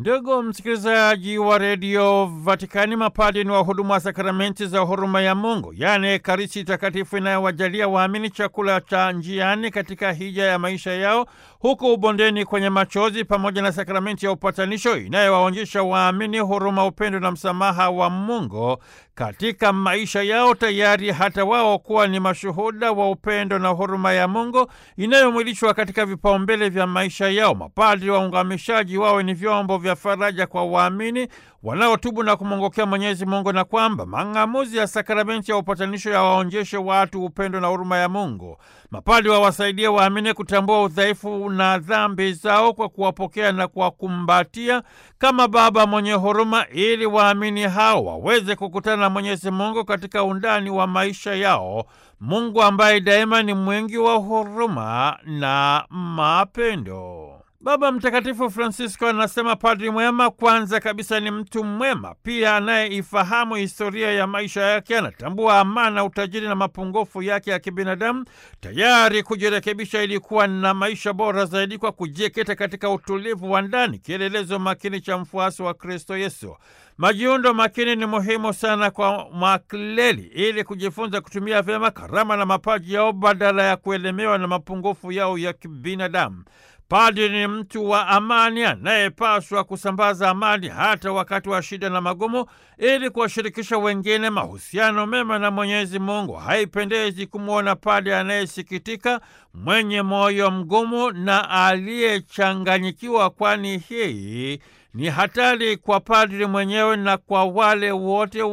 Ndugu msikilizaji wa redio Vatikani, mapadi ni wahudumu wa sakramenti za huruma ya Mungu, yaani Ekaristi Takatifu inayowajalia waamini chakula cha njiani katika hija ya maisha yao huku ubondeni kwenye machozi, pamoja na sakramenti ya upatanisho inayowaonyesha waamini huruma, upendo na msamaha wa Mungu katika maisha yao, tayari hata wao kuwa ni mashuhuda wa upendo na huruma ya Mungu inayomwilishwa katika vipaumbele vya maisha yao. Mapadri waungamishaji wawe ni vyombo vya faraja kwa waamini wanaotubu na kumwongokea Mwenyezi Mungu, na kwamba mang'amuzi ya sakramenti ya upatanisho yawaonjeshe watu upendo na huruma ya Mungu. Mapadri wawasaidie waamini kutambua udhaifu na dhambi zao kwa kuwapokea na kuwakumbatia kama Baba mwenye huruma, ili waamini hao waweze kukutana na Mwenyezi Mungu katika undani wa maisha yao, Mungu ambaye daima ni mwingi wa huruma na mapendo. Baba Mtakatifu Francisco anasema padri mwema kwanza kabisa ni mtu mwema, pia anayeifahamu historia ya maisha yake, anatambua amana, utajiri na mapungufu yake ya kibinadamu, tayari kujirekebisha ili kuwa na maisha bora zaidi kwa kujikita katika utulivu wa ndani, kielelezo makini cha mfuasi wa Kristo Yesu. Majiundo makini ni muhimu sana kwa makleli ili kujifunza kutumia vyema karama na mapaji yao badala ya kuelemewa na mapungufu yao ya kibinadamu. Padri ni mtu wa amani anayepaswa kusambaza amani hata wakati wa shida na magumu, ili kuwashirikisha wengine mahusiano mema na Mwenyezi Mungu. Haipendezi kumwona padri anayesikitika, mwenye moyo mgumu na aliyechanganyikiwa, kwani hii ni hatari kwa padri mwenyewe na kwa wale wote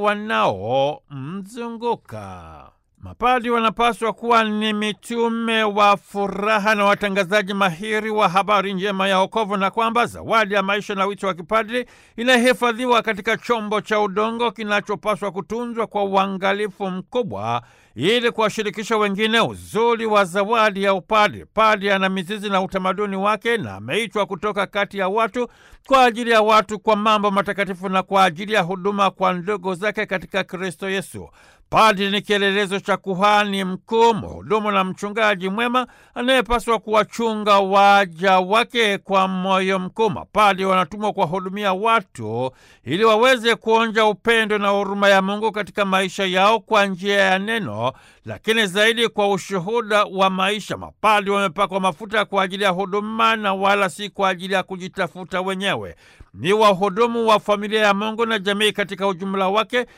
wanaomzunguka. Mapadri wanapaswa kuwa ni mitume wa furaha na watangazaji mahiri wa habari njema ya wokovu, na kwamba zawadi ya maisha na wito wa kipadri inahifadhiwa katika chombo cha udongo kinachopaswa kutunzwa kwa uangalifu mkubwa ili kuwashirikisha wengine uzuri wa zawadi ya upadri. Padri ana mizizi na utamaduni wake na ameitwa kutoka kati ya watu kwa ajili ya watu, kwa mambo matakatifu na kwa ajili ya huduma kwa ndugu zake katika Kristo Yesu. Padri ni kielelezo cha kuhani mkuu, mhudumu na mchungaji mwema anayepaswa kuwachunga waja wake kwa moyo mkuu. Mapadri wanatumwa kuwahudumia watu ili waweze kuonja upendo na huruma ya Mungu katika maisha yao kwa njia ya neno, lakini zaidi kwa ushuhuda wa maisha. Mapadri wamepakwa mafuta kwa ajili ya huduma na wala si kwa ajili ya kujitafuta wenyewe. Ni wahudumu wa familia ya Mungu na jamii katika ujumla wake